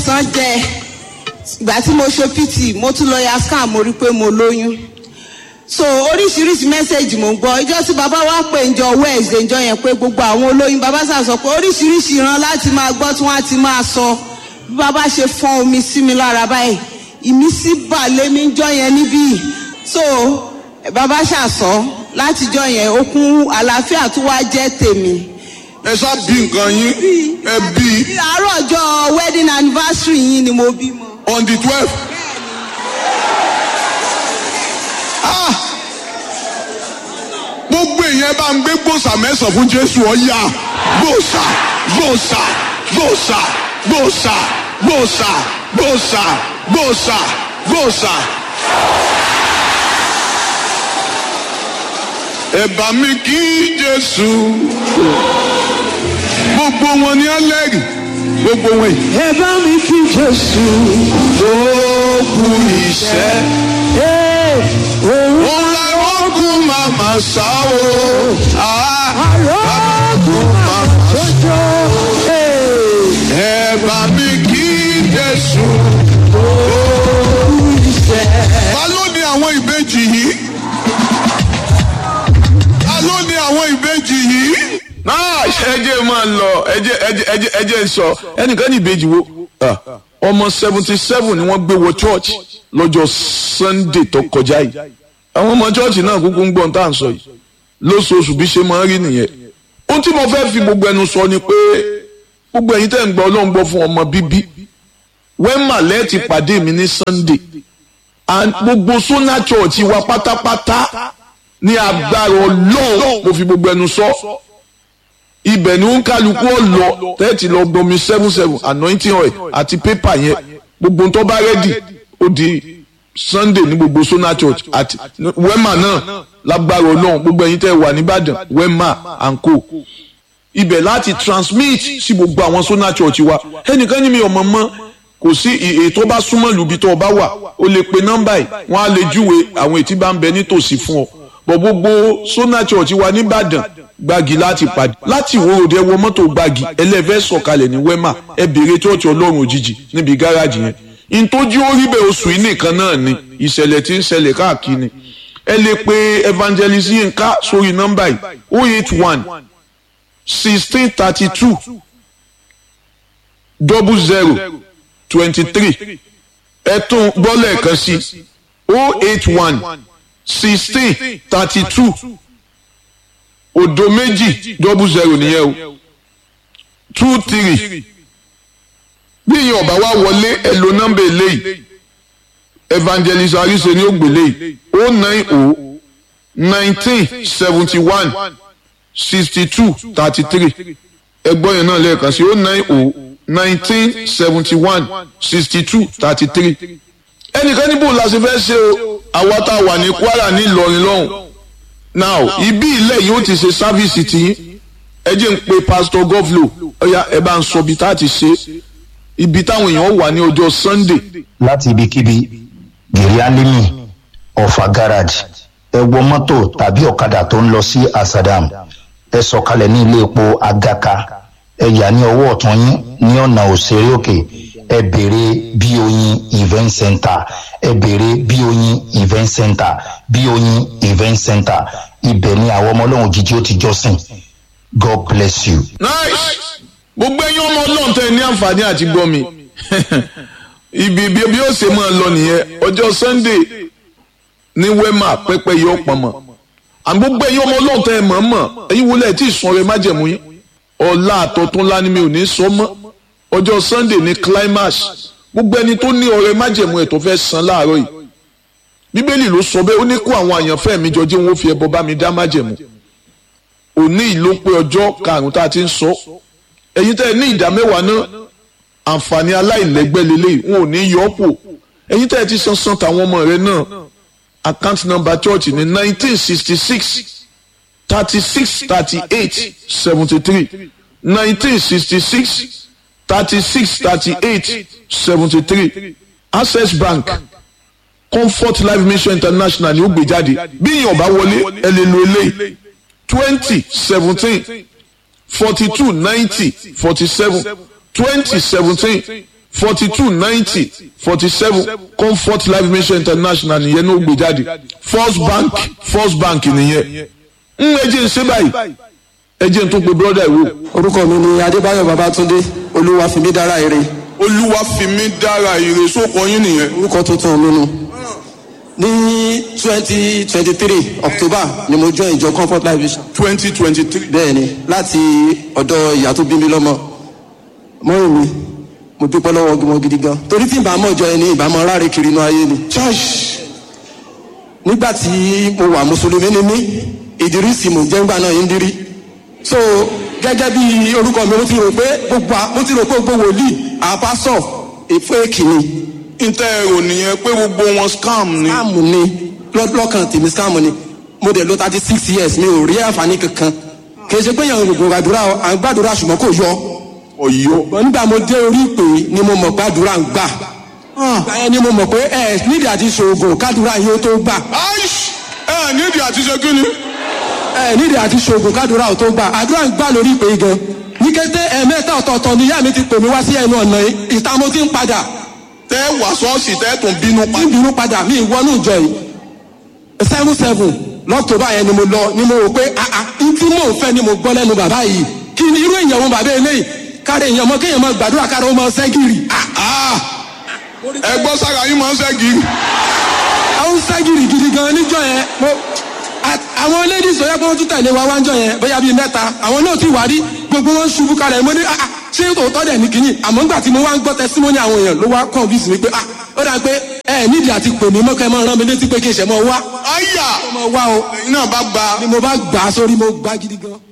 àìsàn jẹ ìgbà tí mo ṣe pt mo tún lọ ya scan mo rí pé mo lóyún so oríṣiríṣi mẹ́sẹ̀gì mò ń gbọ́ ìjọ tí bàbá wa pè ń jọ wednesday ìjọ yẹn pé gbogbo àwọn olóyún bàbá sà sọ pé oríṣiríṣi ìran láti máa gbọ́ tí wọ́n á ti máa sọ bí bàbá ṣe fọ́n omi sí mi lára báyìí ìmísí bà lémi ń jọ yẹn níbí so bàbá ṣàṣọ látijọ́ yẹn okun àlàáfíà tó wá jẹ́ tèmi ẹ ṣá bí nǹkan yín ẹ bí àárọ̀ ọjọ́ wedding anniversary yín ni mo bímọ. on the twelve. gbogbo èèyàn bá ń gbé gbòòsà mẹ́sàn-án fún jésù ọ̀yà gbòòsà gbòòsà gbòòsà gbòòsà gbòòsà gbòòsà gbòòsà gbòòsà. ẹ bá mi kí jésù gbogbo wọn ni ẹlẹ́rìí gbogbo wọn yìí. ẹ bá mi kí jésù ó kú iṣẹ́. òun òun la rọ́gùn màmá sá o. àrọ́gùn máa jọjọ. ẹ bá mi kí jésù. ta ló ní àwọn ìbejì yìí? ta ló ní àwọn ìbejì yìí? náà ẹjẹ máa lọ ẹjẹ ẹjẹ ẹjẹ ẹjẹ sọ ẹnìkan ní ìbejì wo Ah, ọmọ seventy seven ni wọ́n gbé wọ church lọ́jọ́ sunday tó kọjá yìí àwọn ọmọ church náà kúkú ń gbọ́n tá à ń sọ yìí lóṣooṣù bí ṣe máa ń rí nìyẹn ohun tí mo fẹ́ fi gbogbo ẹnu sọ ni pé gbogbo ẹ̀yin tẹ́ ń gbọ́ ọlọ́run gbọ́ fún ọmọ bíbí wẹ́mà lẹ́ẹ̀tì pàdé mi ní sunday and gbogbo sona church wa pátápátá ní agbára ọlọ́run mo fi gbogbo ẹnu sọ ibẹ̀ ni ó ń kálukú ó lọ tẹ́ẹ̀tì lọ gbomi seven seven anointing oil àti pépà yẹn gbogbo tó bá rẹ́dì ó di sunday ní gbogbo sona church àti wema náà lágbára ọlọ́run gbogbo ẹ̀yin tẹ́ wà nìbàdàn wema and co ibẹ̀ láti transmit sí gbogbo àwọn sona church wa ẹnìkan ní mi ọmọ mọ́ kò sí ètò bá súnmọ́ lùbí tó o bá wà o lè pe nọ́mbà yìí wọ́n á lè júwe àwọn ètí bá ń bẹ nítòsí fún ọ bọ̀ gbogbo sona church wa nìbàdàn gbági láti pàdé láti ìwòròdé wọ mọ́tò gbági ẹlẹ́fẹ́ sọ̀kalẹ̀ ní wema ẹ béèrè church ọlọ́run òjijì níbi gáràjì yẹn ìtọ́jú orí bẹ́ẹ̀ oṣù yìí nìkan náà ni ìṣẹ̀lẹ̀ tí ń ṣẹlẹ̀ káàkiri ẹ lè pe evangelist yínká sórí nọ́mbà yìí o eight one sixteen thirty two double zero twenty three ẹ tún gbọ́ lẹ́ẹ̀kan sí o eight one sixteen thirty two òdo méjì double zero nìyẹn o two three bí ìyẹn ọba wa wọlé ẹ lo nọ́mbà eléyìí evangelist arise ni ó gbélé yìí o nine o nineteen seventy one sixty two thirty three ẹgbọ́n yẹn náà lẹ́ẹ̀kan sí o nine o nineteen seventy one sixty two thirty three ẹnìkan níbo la ṣe fẹ́ ṣe o àwa tá a wà ní kwara ní ìlọrin lọ́hùn now ibi ilẹ̀ yìí ó ti ṣe sáfíìsì tiyín ẹ jẹ́ ń pe pastor govlo ọ̀ya ẹ bá ń sọ ibi tá a ti ṣe ibi táwọn èèyàn wà ní ọjọ́ sunday láti ibikíbi gèrè alimi ọ̀fà garage ẹ wọ mọ́tò tàbí ọ̀kadà tó ń lọ sí asadam ẹ sọ̀kalẹ̀ ní ilé epo agaka ẹ yà ní ọwọ́ ọ̀tún yín ní ọ̀nà òṣèré òkè ẹ béèrè bí oyin event center ẹ béèrè bí oyin event center bí oyin event center ibẹ̀ ni àwọn ọmọ ọlọ́run jíjí ó ti jọ́sìn god bless you. nice gbogbo ẹyin ọmọ ọlọ́run tẹ ní àǹfààní àti gbọ́ mi ibi ibi bí ó ṣe máa lọ nìyẹn ọjọ́ sunday ní wema pẹpẹ yìí ó pọnmọ àmì gbogbo ẹyin ọmọ ọlọ́run tẹ mọ̀ mọ̀ ẹyin wọlé ẹ̀ tí ì sun ọrẹ májẹ̀mú yín ọ̀la àtọ̀tún ńlá ni mi ò ní sọ mọ́ ọjọ́ sunday ní climax gbogbo ẹni tó ní ọrẹ májẹ̀mú ẹ̀ tó fẹ́ san láàárọ̀ yìí bíbélì ló sọ bẹ́ẹ̀ ó ní kó àwọn àyànfẹ́ mi jọ jẹ́ wọn ó fi ẹbọ bá mi dá májẹ̀mú òní ìló pé ọjọ́ karùn-ún tá a ti ń sọ ẹ̀yin tẹ́ ẹ ní ìdá mẹ́wàá náà àǹfààní aláìlẹ́gbẹ́ lélẹ́yìí wọn ò ní yọ ọ́ pò ẹ̀yin tẹ́ ẹ ti san san tàwọn ọmọ rẹ náà account number church ní nineteen sixty six thirty six thirty eight seventy three nineteen sixty six thirty six thirty eight seventy three access bank comfort life mission international ni ó gbé jáde bí ìyàn bá wọlé ẹ lè lo eléyìí twenty seventeen forty two ninety forty seven twenty seventeen forty two ninety forty seven comfort life mission international nìyẹn ní ó gbé jáde first bank first bank nìyẹn ń ẹjẹ ń ṣe báyìí ẹjẹ ń tún pe brother ìwò orúkọ mi ni adébáyọ̀ babatunde olúwa fìmí dára ire olúwa fi mí dára ire sóko yín nìyẹn orúkọ tuntun mi nu ní twenty twenty three october ni mo join ìjọ comfort life vision twenty twenty three bẹ́ẹ̀ ni láti ọ̀dọ̀ ìyá tó bí mi lọ́mọ mọ́rin mi mo dúpẹ́ lọ́wọ́ gbọmọ gidi gan torí tí ìbámu ọjọ́ ẹni ìbámu ráre kiri inú ayé ni church nígbà tí mo wà mùsùlùmí ni mí ìdírísì mò ń jẹ́ ńgbà náà yín dírí so gẹ́gẹ́ bí orúkọ mi mo ti rò pé gbogbo à- mo ti rò pé gbogbo wòlíì àpásọ̀ èféèkì ni ntẹ ẹrọ nìyẹn pé gbogbo wọn scam ni scam ni lọ́- lọ́kàn tèmi scam ni mo dẹ̀ lọ thirty six years mi ò rí àǹfààní kankan kì í ṣe pé yàn gbogbo àdúrà à ń gbàdúrà ṣùgbọ́n kò yọ ọyọ ṣùgbọ́n nígbà mo dé orí ìpè ni mo mọ̀ gbàdúrà ń gbà ìgbà yẹn ni mo mọ̀ pé ẹ nídìí àti ṣoògùn kádùrà yóò tó gbà aish ẹ nídìí àti ṣe kí ni ẹ nídìí àti ṣoògùn kádùrà ò tó gbà àdúrà ń gbà lórí ìpè gan ní kété ẹ̀ẹ̀mẹ́ta ọ̀tọ̀ọ̀tọ̀ ni ìyá mi ti pè mí wá sí ẹnu ọ̀nà yìí ìta mo ti ń padà tẹ wà ṣọ́ọ̀ṣì tẹ tún bínú pa tí ń bínú padà mí ìwọ́nú ìjọ yìí seven seven lọ́kítọ́bà yẹn ni mo lọ ni mo rò pé ah ah n tí mò ń fẹ́ ni mo gbọ́ lẹ́nu bàbá yìí kí ni irú èèyàn wọn bàbá eléyìí káre èèyàn mọ kéèyàn mọ gbàdúrà káre ó mọ sẹ́gìrì ah Ah! ẹ gbọ́ sára yín máa ń ṣẹ́gi àwọn sẹ́gìrì gidi gan níjọ yẹn mo a- àwọn ladies tó yẹ kó tún tẹ̀lé wa wájọ yẹn bóyá bíi mẹ́ta àwọn náà ti wà rí gbogbo wọn ṣubú kalẹ̀ mo ní ah ah, ṣé tòótọ́ dẹ̀ ní kínní àmọ́ nígbà tí mo wá ń gbọ́ testimony àwọn èèyàn ló wá convince mi pé ah ó dà pé ẹ nídìí àti pè mí mọ́kẹ́ mọ́ rán mi létí pé kí n ṣẹ̀ mọ́ wá àyà mọ́ wá o ẹ̀yin náà bá gba ni mo bá gbà á sórí mo gbá gidi gan